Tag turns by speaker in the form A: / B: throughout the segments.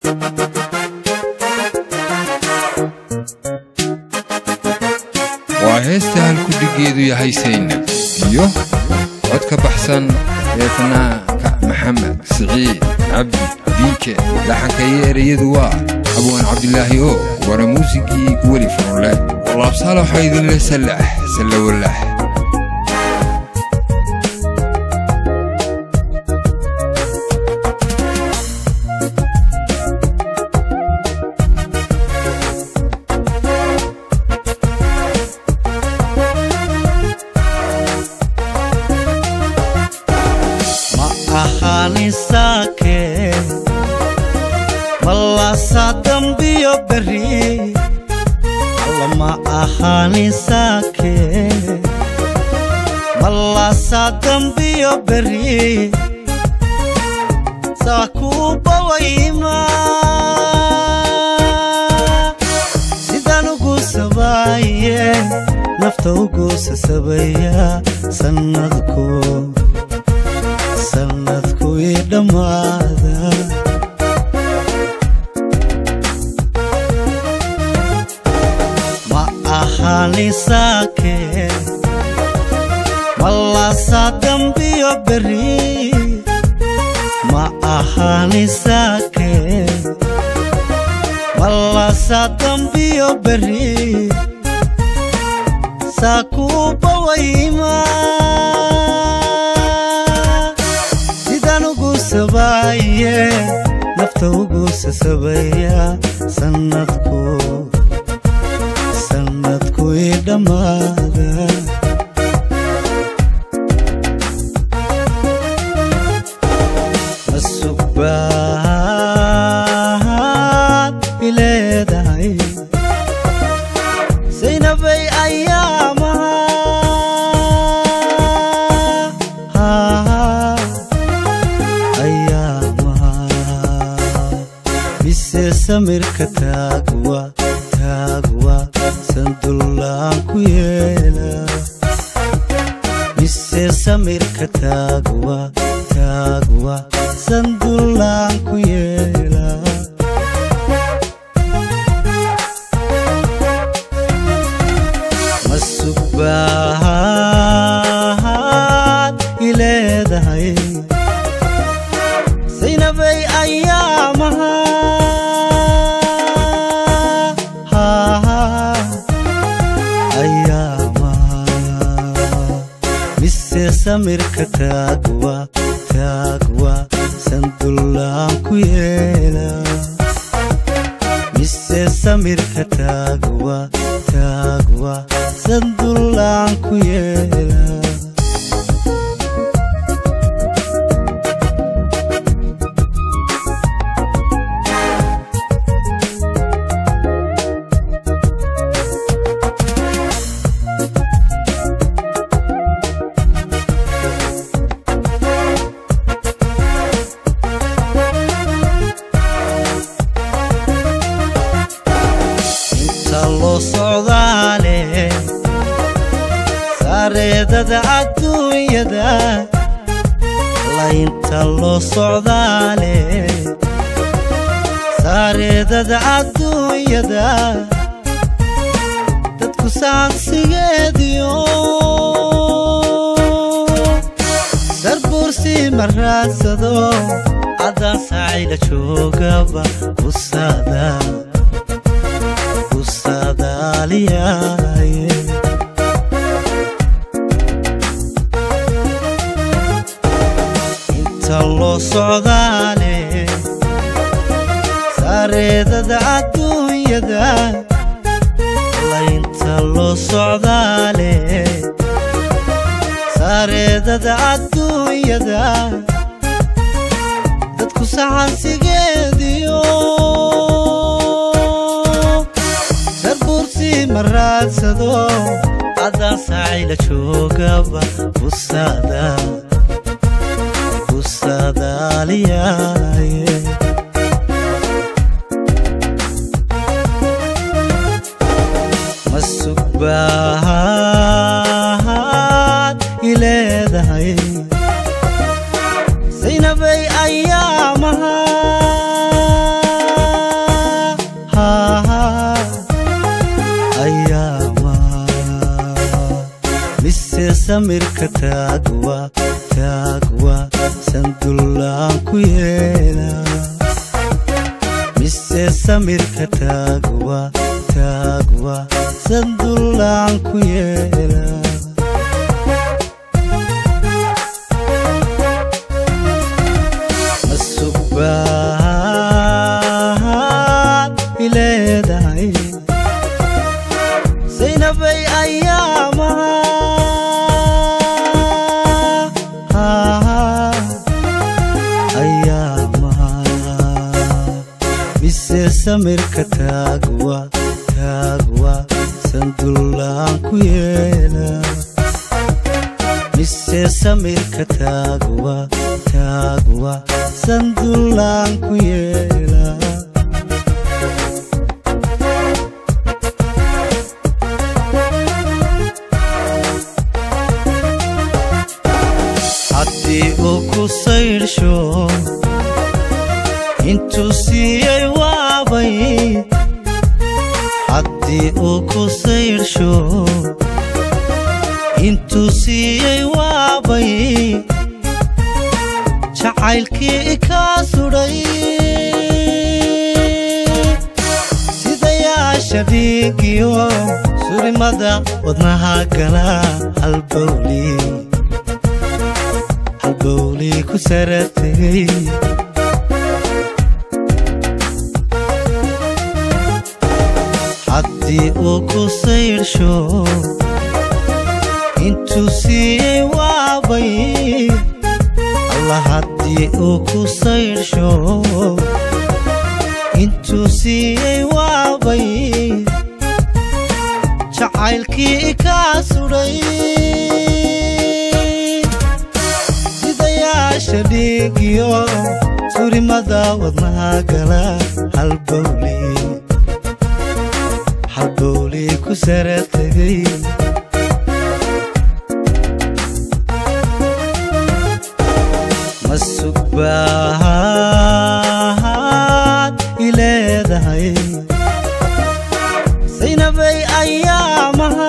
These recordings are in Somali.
A: waa heesta halkudhigeedu yahay saynab iyo cod ka baxsan ee fanaanka maxamed siciid cabdi diike laxanka iyo ereyadu waa abwaan cabdilaahi oo wara muusigii weli furunle walaabsaala waxaa idinle sallax sallawalax
B: ma ahaanisake malasa dambiyo beri alla ma ahaanisake malasa dambiyo beri saakubawayma sidaan ugu sabaye nafta ugu sasabaya sannadku sannadku ii dhammaada ma ahaanisake malasa dambiyo beri ma ahaanisake malasa dambiyo beri saakubawayma sidaan ugu sabaye nafta ugu sasabaya sannadku sannadku ii dhammaada masugbaad ileedahay saynabay ayaamaha ayaamaha mise samirka taagwa taagwa sandullaan ku yeela mise samirka taagwa taagwa sandullaan ku yeela masugbaad ileedahay saynabay ayaamaha ayaamaha mise samirka taagwa taagwa sandullaan ku yeela mise samirka taagwa taagwa sandullaan ku yeela inta loo socdaale saareedada adduunyada laynta loo socdaale saareedada adduunyada dadku saansigeediyo sarbuursi ma raadsado caddaan saacayla joogaba usada usadaaliyaaye inta loo socdaale saareedada adduunyada laynta loo socdaale saareedada adduunyada dadku saxansigeediyo sarbuursi ma raadsado caddaan saacayla joogaba usada usadaaliyaaye masugbaad ileedahay saynabay ayaamaha samirka taagwa taagwa sandullaan ku yeela mise samirka taagwa taagwa sandullaan ku yeela masugbaad ileedahay saynabay ayaamaha ayaamaha mise samirka taagwa taagwa sandullaan ku yeela mise samirka taagwa taagwa sandullaan ku yeela haddii uu ku saydhsho intuu siiyey waabay haddii uu ku saydhsho intuu siiyey waabay jacaylkii kaa sudhay sidayaasha dhiigiyo surimada wadnaha gala halbowli halbowli ku sara tegay haddii uu ku saydhsho intuu siiyey waabay alla haddii uu ku saydhsho intuu siiyey waabay jacaylkii kaa sudhay sidayaasha dhiigiyo surimada wadnaha gala halbowli halbowli ku sara tegay masugbaad ileedahay saynabay ayaamaha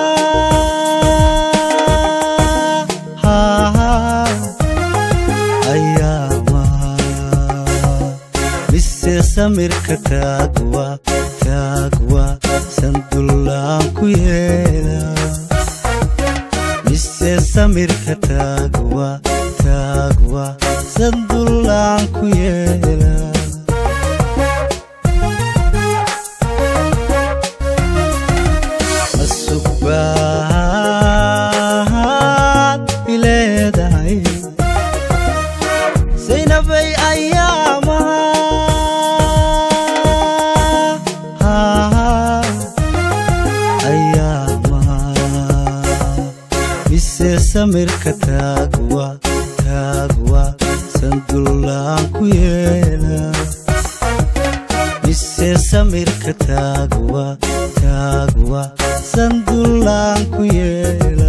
B: ayaamaha mise samirka taagwa taagwa sandullaan ku yeela mise samirka taagwa taagwa sandullaan ku yeela masugbaad ileedahay saynabay ayaamaha ayaamaha mise samirka taagwa taagwa sandullaan ku yeela mise samirka taagwa taagwa sandullaan ku yeela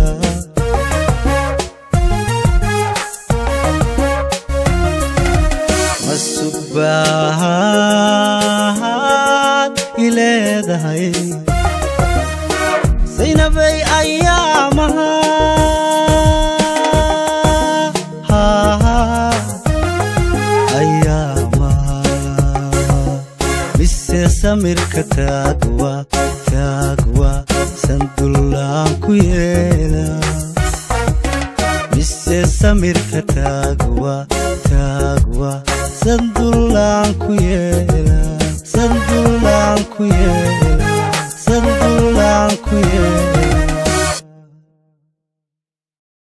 B: masugbaad ileedahay saynabay ayaamaha ayaamaha mise samirka taagwa taagwa sandullaan ku yeela mise samirka taagwa taagwa sandullaan ku yeela sandullaan ku yeela sandullaan ku yeela